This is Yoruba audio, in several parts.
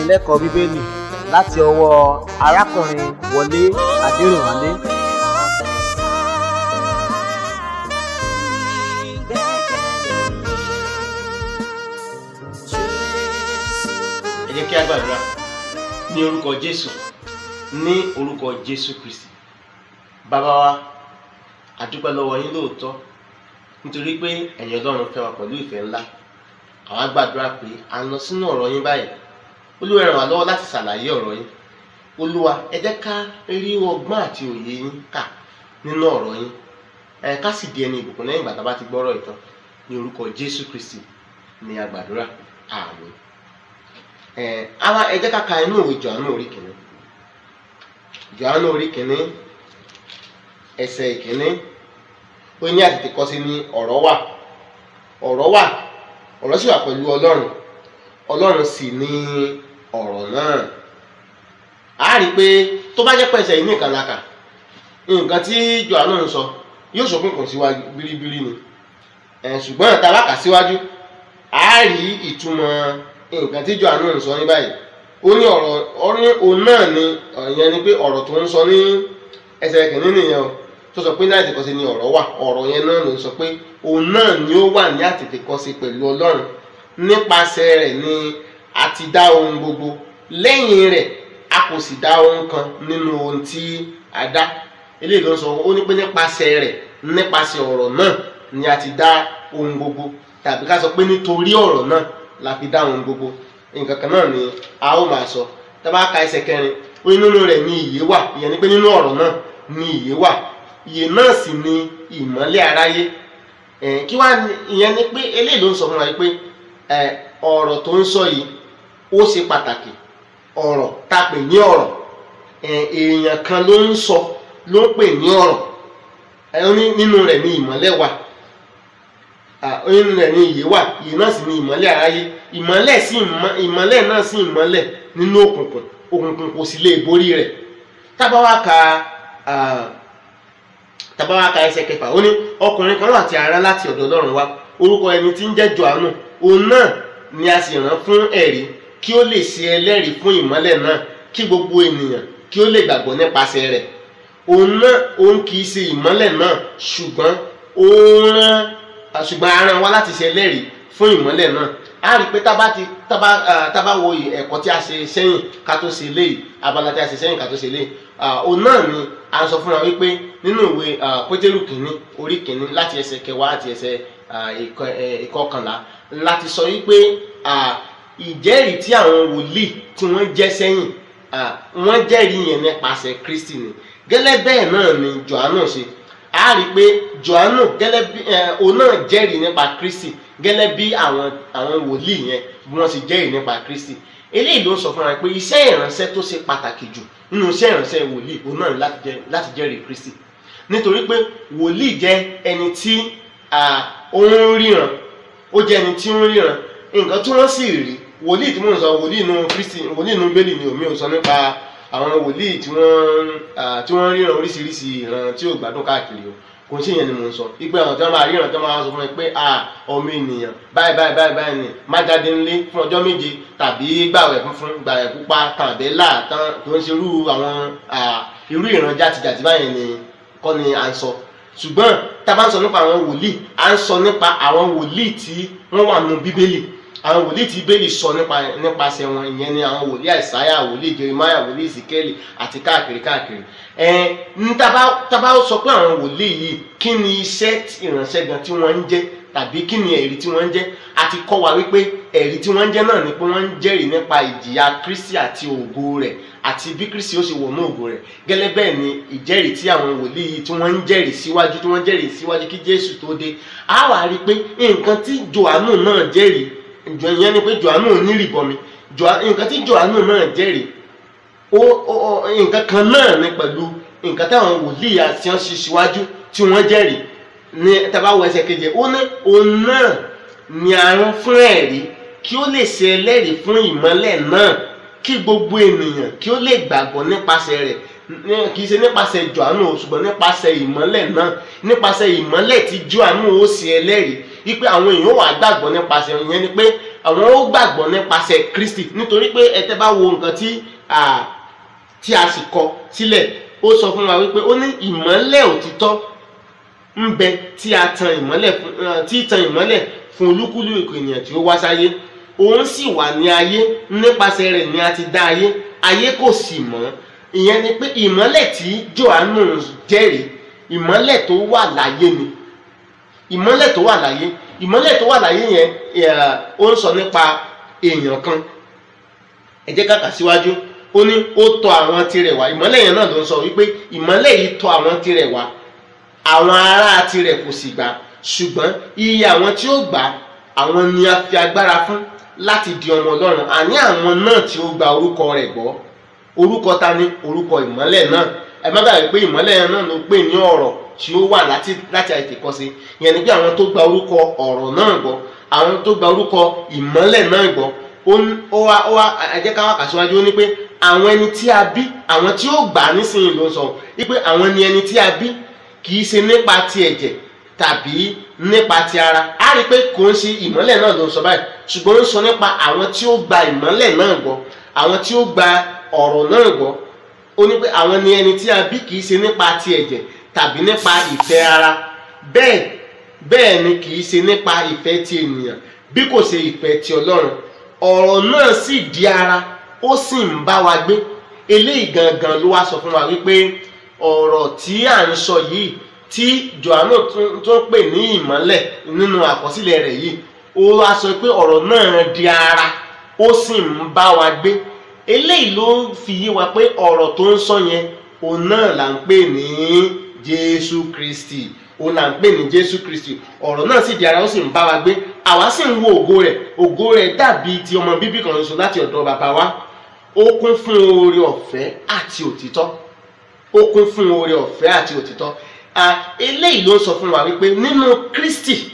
ìdánilẹ́kọ̀ọ́ bíbélì láti ọwọ́ arákùnrin wọlé adẹrìnwálé ẹ jẹ́ kí a gbàdúrà ní orúkọ jésù ní orúkọ jésù kristi bàbá wa a dúpẹ́ lọ́wọ́ yín lóòótọ́ nítorí pé ẹ̀yin ọlọ́run fẹ́ wa pẹ̀lú ìfẹ́ ńlá àwa gbàdúrà pé à ń lọ sínú ọ̀rọ̀ yín báyìí olúwa ràn wá lọ́wọ́ láti ṣàlàyé ọ̀rọ̀ yín olúwa ẹ jẹ́ ká rí ọgbọ́n àti òye yín kà nínú ọ̀rọ̀ yín ẹ ká sì di ẹni ìbùkún lẹ́yìn ìgbà tá a bá ti gbọ́rọ̀ ìtàn ní orúkọ jésù kristi ní a gbàdúrà àmín ẹ àwa ẹ jẹ́ ká ka inú ìwé jọ̀ánù orí kìíní jọ̀ánù orí kìíní ẹsẹ̀ ìkíní ó ní àtètè kọ́ sí ní ọ̀rọ̀ wà ọ̀rọ̀ wà ọ̀rọ̀ sì wà pẹ̀lú ọlọ́run ọlọ́run sì ní ọ̀rọ̀ náà a rí i pé tó bá jẹ́ pẹ̀sẹ̀ yìí nìkan la kà nǹkan tí jọ̀ánù ń sọ yóò ṣókùnkùn sí wa biribiri ni ẹ̀ ṣùgbọ́n tá a bá kà síwájú a rí ìtumọ̀ nǹkan tí jọ̀ánù ń sọ ní báyìí ó ní ọ̀rọ̀ òun náà ni ìyẹn ni pé ọ̀rọ̀ tó ń sọ ní ẹsẹ̀ kìíní nìyẹn o tó sọ pé ní àtètèkọ́sí ni ọ̀rọ̀ wà ọ̀rọ̀ yẹn náà ló ń sọ pé òun náà ni ó wà ní àtètèkọ́sí pẹ̀lú ọlọ́run nípasẹ̀ rẹ̀ ni a ti dá ohun gbogbo lẹ́yìn rẹ̀ a kò sì dá ohun kan nínú ohun tí a dá eléyìí ló ń sọ ó ní pé nípasẹ̀ rẹ̀ nípasẹ̀ ọ̀rọ̀ náà ni a ti dá ohun gbogbo tàbí ká sọ pé nítorí ọ̀rọ̀ náà la fi dá ohun gbogbo nǹkan kan náà ni a ó máa sọ tá a bá ka ẹsẹ̀ kẹrin ó ní nínú rẹ̀ ni ìyè wà ìyẹn ni pé nínú ọ̀rọ̀ náà ni ìyè wà ìyè náà sì ni ìmọ́lẹ̀ aráyé kí wá ìyẹn ni pé eléyìí ló ń sọ fún wa pé ọ̀rọ̀ tó ń sọ yìí ó ṣe pàtàkì ọ̀rọ̀ tá a pè ní ọ̀rọ̀ èèyàn kan ló ń sọ ló ń pè ní ọ̀rọ̀ nínú rẹ̀ ni ìmọ́lẹ̀ wà nínú rẹ̀ ni ìyè wà ìyè náà sì ni ìmọ́lẹ̀ aráyé ìmọ́lẹ̀ sí ìmọ́lẹ̀ náà sì ìmọ́lẹ̀ nínú òkùnkùn òkùnkùn kò sì lè borí rẹ̀ tá bá wá ka tàbá wa ka ẹsẹ̀ kẹfà ó ní ọkùnrin kan láti ara láti ọ̀dọ̀ Ọlọ́run wá orúkọ ẹni tí ń jẹ́ Jòhánù òun náà ni a sì rán fún ẹ̀rí kí ó lè ṣe ẹlẹ́rìí fún ìmọ́lẹ̀ náà kí gbogbo ènìyàn kí ó lè gbàgbọ́ nípasẹ̀ rẹ̀ òun náà òun kì í ṣe ìmọ́lẹ̀ náà ṣùgbọ́n ó rán ṣùgbọ́n a rán wá láti ṣe ẹlẹ́rìí fún ìmọ́lẹ̀ náà a rí i pé tábà ti tábà tábà wo ẹ̀kọ́ tí a ṣe sẹ́yìn ká tó ṣe léyìí abala tí a ṣe sẹ́yìn ká tó ṣe léyìí òun náà ni a sọ fún wa wípé nínú ìwé pétérù kìíní orí kìíní láti ẹsẹ̀ kẹwàá àti ẹsẹ̀ ìkọkànlá láti sọ wípé ìjẹ́rìí tí àwọn wòlíì tí wọ́n jẹ́ sẹ́yìn wọ́n jẹ́rìí yẹn nípasẹ̀ Kristi ni gẹ́lẹ́ bẹ́ẹ̀ náà ni Jòhánù ṣe a rí i pé Jòhánù gẹ́lẹ́ bí òun náà jẹ́rìí nípa Kristi gẹ́lẹ́ bí àwọn àwọn wòlíì yẹn bí wọ́n ti jẹ́rìí nípa Kristi eléyìí ló ń sọ fún wa pé iṣẹ́ ìránṣẹ́ tó ṣe pàtàkì jù nínú iṣẹ́ ìránṣẹ́ wòlíì òun náà láti jẹ́rìí Kristi nítorí pé wòlíì jẹ́ ẹni tí ó ń ríran ó jẹ́ ẹni tí ń ríran nǹkan tí wọ́n sì rí wòlíì tí mò ń sọ wòlíì inú Kristi wòlíì inú bẹ́ẹ̀lì ni omi ò sọ nípa àwọn wòlíì tí wọ́n tí wọ́n ríran oríṣiríṣi ìran tí ò gbádùn káàkiri o kò sí ìyẹn ni mò ń sọ ipe àwọn tí wọ́n máa ríran tí wọ́n máa sọ fún mi pé ọmọ ènìyàn báyìí báyìí báyìí báyìí ni má jáde ńlé fún ọjọ́ méje tàbí gbàwẹ̀ funfun gbàwẹ̀ pupa tàbí láàtàn tó ń ṣerú àwọn irú ìran játijàti báyìí ni kọ́ ni à ń sọ ṣùgbọ́n tá a bá ń sọ nípa àwọn wòlíì à ń sọ nípa àwọn wòlíì tí wọ́n wà nínú bíbélì àwọn wòlíì tí bíbélì sọ nípa nípasẹ̀ wọn ìyẹn ni àwọn wòlíì àìsáyà wòlíì jeremiah wòlíì ezekiel àti káàkiri káàkiri ẹ ní tá a bá sọ pé àwọn wòlíì yìí kí ni iṣẹ́ ìránṣẹ́ gan tí wọ́n ń jẹ́ tàbí kí ni ẹ̀rí tí wọ́n ń jẹ́ àti kọ́ wa wípé ẹ̀rí tí wọ́n ń jẹ́ náà ni pé wọ́n ń jẹ́rìí nípa ìjìyà kristi àti ògo rẹ̀ àti bí kristi ó ṣe wọnú ògo rẹ̀ gẹ́lẹ́ bẹ́ẹ̀ ni ìjẹ́rìí tí àwọn wòlíì yìí tí wọ́n ń jẹ́rìí síwájú tí wọ́n jẹ́rìí síwájú kí jésù tó dé á wà rí i pé nǹkan tí johannu náà jẹ́rìí ìyẹn ni pé johannu onírìbọmi nǹkan tí johannu náà jẹ́rìí nǹkan kan náà ni pẹ̀lú nǹkan táwọn wòlíì àti ọ̀ṣì síwájú tí wọ́n jẹ́rìí ní tabawo ẹsẹ̀ keje ó ní òun náà ni a rán fún ẹ̀rí kí ó lè ṣe ẹlẹ́rìí fún ìmọ́lẹ̀ náà kí gbogbo ènìyàn kí ó lè gbàgbọ́ nípasẹ̀ rẹ̀ kì í ṣe nípasẹ̀ Jòhánù ṣùgbọ́n nípasẹ̀ ìmọ́lẹ̀ náà nípasẹ̀ ìmọ́lẹ̀ tí Jòhánù ó ṣe ẹlẹ́rìí wípé àwọn èèyàn wà gbàgbọ́ nípasẹ̀ ìyẹn ni pé àwọn ó gbàgbọ́ nípasẹ̀ Kristi nítorí pé ẹ tẹ́ bá wo nǹkan tí à, tí a sì kọ sílẹ̀ ó sọ fún wa wípé ó ní ìmọ́lẹ̀ òtítọ́ ń bẹ tí a tan ìmọ́lẹ̀ fún eh, tí tan ìmọ́lẹ̀ fún olúkúlùkù ènìyàn tí ó wá sáyé òun sì wà ní ayé nípasẹ̀ rẹ̀ ni a ti dá ayé ayé kò sì mọ̀ ìyẹn ni pé ìmọ́lẹ̀ tí Jòhánù jẹ́rìí ìmọ́lẹ̀ tó wà láyé ni ìmọ́lẹ̀ tó wà láyé ìmọ́lẹ̀ tó wà láyé yẹn eh, ó ń sọ nípa èèyàn kan ẹ jẹ́ ká kà síwájú ó ní ó tọ̀ àwọn tirẹ̀ wá ìmọ́lẹ̀ yẹn náà ló ń sọ wípé ìmọ́lẹ̀ yìí tọ̀ àwọn tirẹ̀ wá àwọn ará tirẹ̀ kò sì gbà ṣùgbọ́n iye àwọn tí ó gbà àwọn ni a fi agbára fún láti di ọmọ Ọlọ́run àní àwọn náà tí ó gba orúkọ rẹ̀ gbọ́ orúkọ ta ni orúkọ ìmọ́lẹ̀ náà ẹ má gbàgbé pé ìmọ́lẹ̀ yẹn náà ló pè ní ọ̀rọ̀ tí ó wà láti láti àìtèkọ́sí ìyẹn ni pé àwọn tó gba orúkọ ọ̀rọ̀ náà gbọ́ àwọn tó gba orúkọ ìmọ́lẹ̀ náà gbọ́ ó ń- ó wá ó wá ẹ jẹ́ ká wá kà síwájú ó ní pé àwọn ẹni tí a bí àwọn tí ó gbà á nísìnyí ló ń sọ wípé àwọn ni ẹni tí a bí kì í ṣe nípa ti ẹ̀jẹ̀ tàbí nípa ti ara á rí i pé kò ń ṣe ìmọ́lẹ̀ náà ló ń sọ báyìí ṣùgbọ́n ó ń sọ nípa àwọn tí ó gba ìmọ́lẹ̀ náà gbọ́ àwọn tí ó gba ọ̀rọ̀ náà gbọ́ ó ní pé àwọn ni ẹni tí a bí kì í ṣe nípa ti ẹ̀jẹ̀ tàbí nípa ìfẹ́ ara bẹ́ẹ̀ bẹ́ẹ̀ ni kì í ṣe nípa ìfẹ́ ti ènìyàn bí kò ṣe ìfẹ́ ti Ọlọ́run ọ̀rọ̀ náà sì di ara ó sì ń bá wa gbé eléyìí gangan ló wá sọ fún wa wípé ọ̀rọ̀ tí à ń sọ yìí tí Jòhánù tún tún pè ní ìmọ́lẹ̀ nínú àkọsílẹ̀ rẹ̀ yìí ó wá sọ pé ọ̀rọ̀ náà di ara ó sì ń bá wa gbé eléyìí ló fi yé wa pé ọ̀rọ̀ tó ń sọ yẹn òun náà là ń pè ní Jésù Kristi òun là ń pè ní Jésù Kristi ọ̀rọ̀ náà sì di ara ó sì ń bá wa gbé àwa sì ń wo ògo rẹ̀ ògo rẹ̀ dàbí ti ọmọ bíbí kan ṣoṣo láti ọ̀dọ̀ bàbá wa ó kún fún oore ọ̀fẹ́ àti òtítọ́ ó kún fún oore ọ̀fẹ́ àti òtítọ́ à eléyìí ló ń sọ fún wa wípé nínú Kristi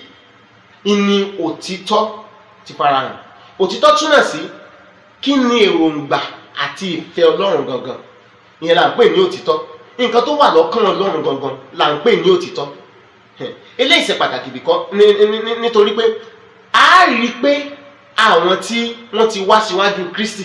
ìní òtítọ́ ti farahàn òtítọ́ túmọ̀ sí kí ni èròǹgbà àti ìfẹ́ Ọlọ́run gangan ìyẹn là ń pè ní òtítọ́ nǹkan tó wà lọ́kàn Ọlọ́run gangan là ń pè ní òtítọ́ Hẹ̀, eléyìí ṣe pàtàkì bìkọ́ ní- ní- ní- nítorí pé a rí i pé àwọn tí wọ́n ti wá síwájú Kristi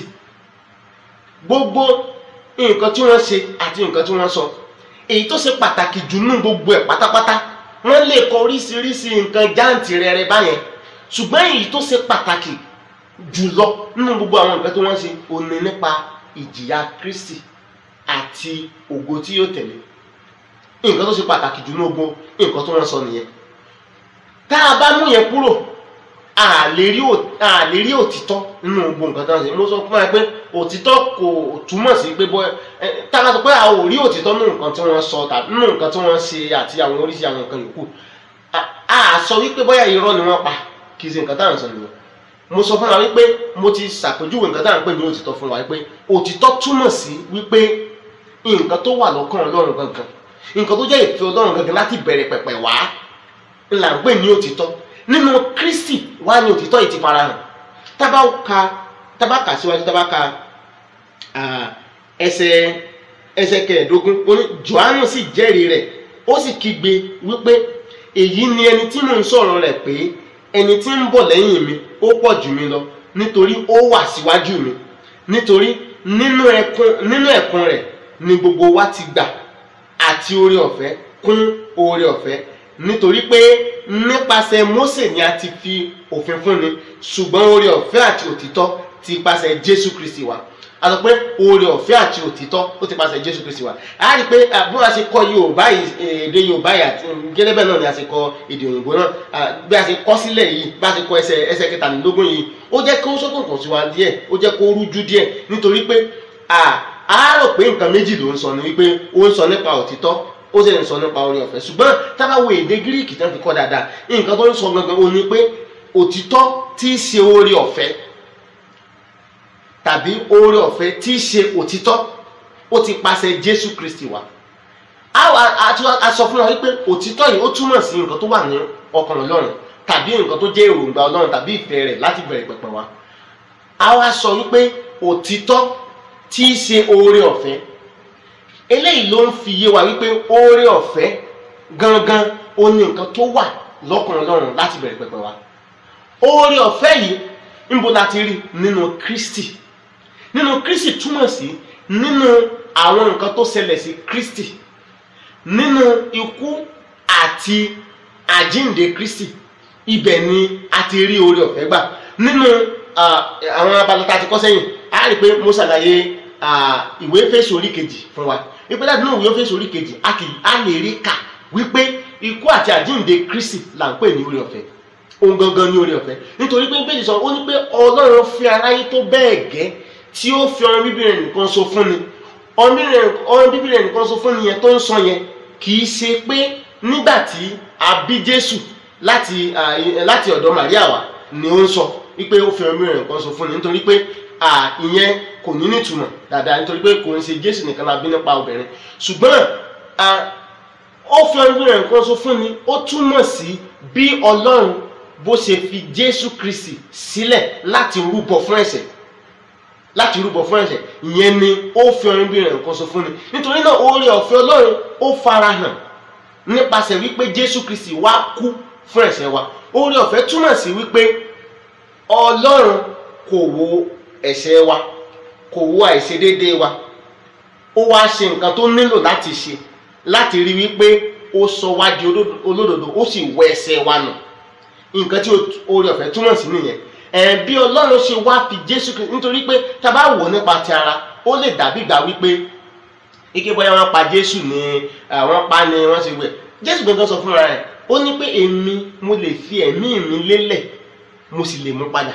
gbogbo nǹkan tí wọ́n ṣe àti nǹkan tí wọ́n sọ èyí tó ṣe pàtàkì jù nínú gbogbo ẹ̀ pátápátá wọ́n lè kọ oríṣiríṣi nǹkan jáǹtìrẹrẹ báyẹn ṣùgbọ́n èyí tó ṣe pàtàkì jùlọ nínú gbogbo àwọn nǹkan tí wọ́n ṣe ó ní nípa ìjìyà Kristi àti ògo tí yóò tẹ̀lé nǹkan tó ṣe pàtàkì jù nínú gbogbo nǹkan tí wọ́n sọ nìyẹn tá a bá mú yẹn kúrò a lè rí ò- a lè rí òtítọ́ nínú gbogbo nǹkan tó ń ṣe mo sọ fún ẹ pé òtítọ́ kò túmọ̀ sí pé bọ́ ẹ tá a bá sọ pé a ò rí òtítọ́ nínú nǹkan tí wọ́n sọ tàbí nínú nǹkan tí wọ́n ṣe àti àwọn oríṣi àwọn nǹkan yòókù a- a sọ wípé bóyá irọ́ ni wọ́n pa kì í ṣe nǹkan tá à ń sọ nìyẹn mo sọ fún wa wípé mo ti ṣàpèjúwe nǹkan tá à ń pè ní òtítọ́ fún wa wípé òtítọ́ túmọ̀ sí wípé nǹkan tó wà lọ́kàn Ọlọ́run gangan nǹkan tó jẹ́ ìfẹ́ Ọlọ́run gangan láti bẹ̀rẹ̀ pẹ̀pẹ̀ wá là ń pè ní òtítọ́ nínú Kristi wá ní òtítọ́ yìí ti farahàn tábà ka tábà kà síwájú tábà ka ah, ẹsẹ̀ ẹsẹ̀ kẹẹ̀ẹ́dógún ó ní Jòhánù sì jẹ́rìí rẹ̀ ó sì kígbe wípé èyí ni ẹni tí mò ń sọ̀rọ̀ rẹ̀ pé ẹni tí ń bọ̀ lẹ́yìn mi ó pọ̀ jù mí lọ nítorí ó wà síwájú mi nítorí nínú ẹkún nínú ẹ̀kún rẹ̀ ni gbogbo wa ti gbà àti oore ọ̀fẹ́ kún oore ọ̀fẹ́ nítorí pé nípasẹ̀ Mósè ni a ti fi òfin fúnni ṣùgbọ́n oore ọ̀fẹ́ àti òtítọ́ ti pasẹ̀ Jésù Kristi wá a sọ pé oore ọ̀fẹ́ àti òtítọ́ ó ti pasẹ̀ Jésù Kristi wá a rí i pé ah, bí wọ́n ṣe kọ Yorùbá yìí eh, èdè Yorùbá yìí àti gẹ́gẹ́ bẹ́ẹ̀ náà ni a ṣe kọ èdè òyìnbó náà ah, bí a ṣe kọ sílẹ̀ yìí bí a ṣe kọ ẹsẹ̀ ẹsẹ̀ kẹtàlélógún yìí ó jẹ́ kó ṣókùnkùn sí wa díẹ̀ ó jẹ́ kó rújú díẹ̀ nítorí pé ah, a rò pé nǹkan méjì ló ń sọ ni wípé ó ń sọ nípa òtítọ́ ó sì ń sọ nípa oore ọ̀fẹ́ ṣùgbọ́n tábà wo èdè gíríìkì tán fi kọ́ dáadáa nǹkan tó ń sọ gangan ó ní pé òtítọ́ tí í ṣe oore ọ̀fẹ́ tàbí oore ọ̀fẹ́ tí í ṣe òtítọ́ ó ti pasẹ̀ Jésù Kristi wá àwa àti- a sọ fún wa wípé òtítọ́ yìí ó túmọ̀ sí nǹkan tó wà ní ọkàn Ọlọ́run tàbí nǹkan tó jẹ́ èròǹgbà Ọlọ́run tàbí ìfẹ́ rẹ̀ láti bẹ̀rẹ̀ pẹ̀pẹ̀ wá àwa sọ wípé òtítọ́ tí í ṣe oore ọ̀fẹ́ eléyìí ló ń fi yé wa wípé oore ọ̀fẹ́ gangan ó ní nǹkan tó wà lọ́kàn Ọlọ́run láti bẹ̀rẹ̀ pẹ̀pẹ̀ wá oore ọ̀fẹ́ yìí níbo la ti rí nínú Kristi nínú Kristi túmọ̀ sí nínú àwọn nǹkan tó ṣẹlẹ̀ sí Kristi nínú ikú àti àjíǹde Kristi ibẹ̀ ni a ti rí oore ọ̀fẹ́ gbà nínú ah, àwọn abala tá a ti kọ́ sẹ́yìn a rí i pé mo ṣàlàyé ah, ìwé Éfésù orí kejì fún wa ìpínlẹ̀ láti nínú ìwé Éfésù orí kejì a kì a lè rí kà wípé ikú àti àjíǹde Kristi là ń pè ní oore ọ̀fẹ́ ohun gangan ní oore ọ̀fẹ́ nítorí pé bẹ́ẹ̀ sọ ó ní pé Ọlọ́run fi aráyé tó bẹ́ẹ̀ gẹ́ tí ó fi ọmọ bíbí rẹ̀ nìkan so fún ni ọmọ bíbí rẹ̀ nìkan so fún ni yẹn tó ń sọ yẹn kì í ṣe pé nígbà tí a bí Jésù láti ah, láti ọ̀dọ̀ Màríà wá ni ó ń sọ wípé ó fi ọmọ bíbí rẹ̀ nìkan so fún ni nítorí pé ah, ìyẹn kò ní nítumọ̀ dáadáa nítorí pé kò ń ṣe Jésù nìkan la bí nípa obìnrin ṣùgbọ́n ah, ó fi ọmọ bíbí rẹ̀ nìkan so fún ni ó túmọ̀ sí bí Ọlọ́run bó ṣe fi Jésù Kristi sílẹ̀ láti rúbọ fún ẹ̀ṣẹ̀ láti rúbọ fún ẹ̀ṣẹ̀ ìyẹn ni ó fi ọrin bí rẹ̀ nǹkan sọ fún ni nítorí náà oore ọ̀fẹ́ Ọlọ́run ó farahàn nípasẹ̀ wípé Jésù Kristi wá kú fún ẹ̀ṣẹ̀ wa oore ọ̀fẹ́ túmọ̀ sí wípé Ọlọ́run kò wo ẹ̀ṣẹ̀ wa kò wo àìṣedéédé wa ó wá ṣe nǹkan tó nílò láti ṣe láti rí wípé ó sọ wá di olódodo ó sì wẹ ẹ̀ṣẹ̀ wa nù nǹkan tí oore ọ̀fẹ́ túmọ̀ sí nìyẹn ẹ̀ bí ọlọ́run ṣe wá fi jésù kristu nítorí pé tá a bá wò nípa ti ara ó lè dàbí gbà wípé ike bóyá wọ́n pa jésù ni àwọn pa ni wọ́n ṣe wẹ̀ jésù gbọ́ngàn sọ fúnra rẹ̀ ó ní pé èmi mo lè fi ẹ̀mí mi lélẹ̀ mo sì lè mú padà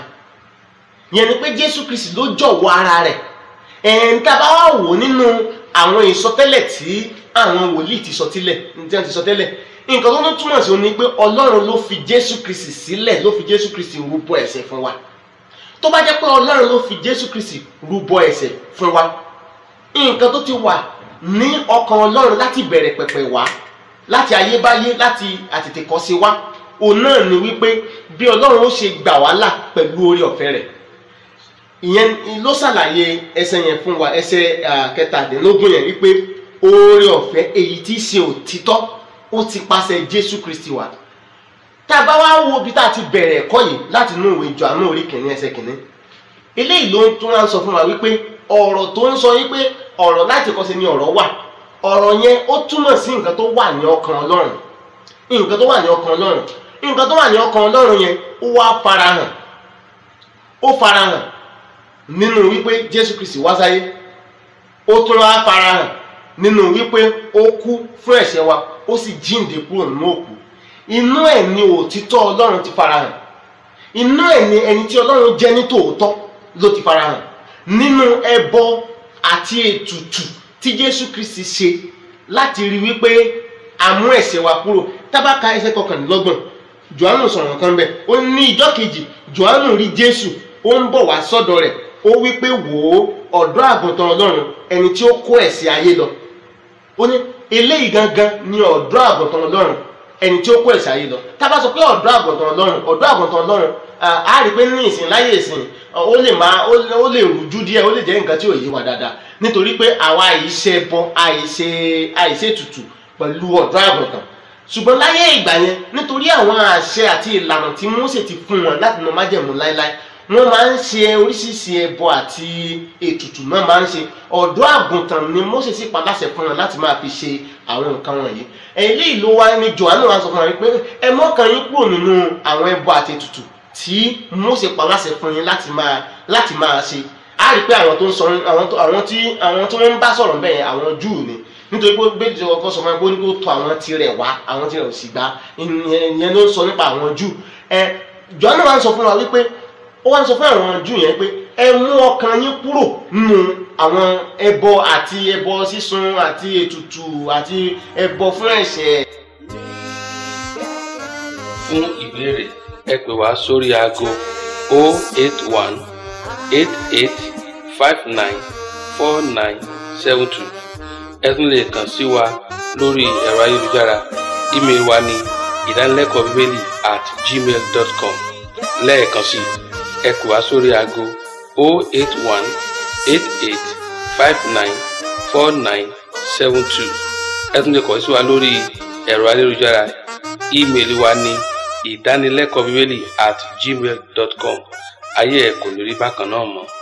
yẹn ni pé jésù kristu ló jọ̀wọ́ ara rẹ̀ ẹ̀ ń tá a bá wà wò nínú àwọn ìsọtẹ́lẹ̀ tí àwọn wòlíì ti sọ tílẹ̀ tí wọ́n ti sọ tẹ́lẹ̀ nǹkan tó ń túmọ̀ sí ni pé ọlọ́run ló fi jésù kristi sílẹ̀ ló fi jésù kristi rúbọ ẹ̀ṣẹ̀ fún wa tó bá jẹ́ pé ọlọ́run ló fi jésù kristi rúbọ ẹ̀ṣẹ̀ fún wa nǹkan tó ti wà ní ọkàn ọlọ́run láti bẹ̀rẹ̀ pẹ̀pẹ̀ wá láti ayébáyé láti àtètèkọ́ṣe wá òun náà ni wípé bí ọlọ́run ó ṣe gbà wá là pẹ̀lú oore ọ̀fẹ́ rẹ̀ ìyẹn ló ṣàlàyé ẹsẹ̀ yẹn fún wa ẹsẹ̀ kẹtàdínlógún yẹn wípé oore ọ̀fẹ́ èyí tí í ṣe òtítọ́ ó ti pàṣẹ jésù kristi wá tá a bá wá wo bí tá a ti bẹ̀rẹ̀ ẹ̀kọ́ yìí láti inú ìwé Jòhánù orí kìíní ẹsẹ̀ kìíní eléyìí ló tún wá ń sọ fún wa wípé ọ̀rọ̀ tó ń sọ wípé ọ̀rọ̀ láti kọ́ sí ni ọ̀rọ̀ wà ọ̀rọ̀ yẹn ó túmọ̀ sí nǹkan tó wà ní ọkàn ọlọ́run nǹkan tó wà ní ọkàn ọlọ́run nǹkan tó wà ní ọkàn ọlọ́run yẹn ó wá farahàn ó farahàn nínú wípé jésù kristi wá sáyé ó tún wá farahàn nínú wípé ó kú fún ẹ̀ṣẹ̀ wa ó sì jíǹde kúrò nínú òkú inú ẹ̀ ni òtítọ́ ọlọ́run ti farahàn inú ẹ̀ ni ẹni tí ọlọ́run jẹ́ ní tòótọ́ ló ti farahàn nínú ẹbọ àti ètùtù tí jésù kristi ṣe láti rí wípé a mú ẹ̀ṣẹ̀ wa kúrò tábàkà ẹsẹ̀ kọkànlélọ́gbọ̀n johannu sọ̀rọ̀ kan bẹ́ẹ̀ ó ní ìjọ́ kejì johannu rí jésù ó ń bọ̀ wá sọ́dọ̀ rẹ̀ ó wípé wò ó ọ̀dọ́ àgùntàn ọlọ́run ẹni tí ó kó ẹ̀ṣẹ̀ ayé lọ ó ní eléyìí gangan ni ọ̀dọ́ àgùntàn ọlọ́run ẹni tí ó kó ẹ̀ṣẹ̀ ayé lọ tá a bá sọ pé ọ̀dọ́ àgùntàn ọlọ́run ọ̀dọ́ àgùntàn ọlọ́run a rí i pé ní ìsìn láyé ìsìn ó lè máa ó lè rújú díẹ̀ ó lè jẹ́ nǹkan tí ò yé wa dáadáa nítorí pé àwa àìṣe bọ àìṣe àìṣe tutù pẹ̀lú ọ̀dọ́ àgùntàn ṣùgbọ́n láyé ìgbà yẹn nítorí àwọn àṣẹ àti ìlànà tí Mósè ti fún wọn láti nà májẹ̀mú láéláé wọ́n máa ń ṣe oríṣiríṣi ẹbọ àti ètùtù náà máa ń ṣe ọ̀dọ́ àgùntàn ni Mósè sì pa láṣẹ fún wọn láti máa fi ṣe àwọn nǹkan wọ̀nyí eléyìí ló wá ní Jòhánù wá sọ fún wọn pé ẹ mọ́kàn yín kúrò nínú àwọn ẹbọ àti ètùtù tí Mósè pa láṣẹ fún yín láti máa láti máa ṣe á rí i pé àwọn tó ń sọ àwọn tí àwọn tí wọ́n ń bá sọ̀rọ̀ bẹ́ẹ̀ àwọn Júù ni nítorí pé bẹ́ẹ̀ ọkọ sọ fún mi pé ó ní kó tọ̀ àwọn tirẹ̀ wá àwọn tirẹ̀ ò sì gbà ìyẹn ló ń sọ nípa àwọn Júù ẹ Jòhánù wá ń sọ fún wa wípé ó wá ń sọ fún àwọn Júù yẹn pé ẹ mú ọkàn yín kúrò nínú àwọn ẹbọ àti ẹbọ sísun àti ètùtù àti ẹbọ fún ẹ̀ṣẹ̀. fún ìbéèrè ẹ pè wá sórí aago 081 88 59 49 72 ẹ tún lè kàn sí wa lórí ẹ̀rọ ayélujára ímeèlì wa ní ìdánilẹ́kọ̀ọ́ bíbélì at gmail dot com lẹ́ẹ̀kan sí ẹ pè wá sórí aago 081 88 59 49 72 ẹ tún lè kàn sí wa lórí ẹ̀rọ ayélujára ímeèlì wa ní ìdánilẹ́kọ̀ọ́ bíbélì at gmail dot com ayé ẹ kò ní rí bákan náà mọ́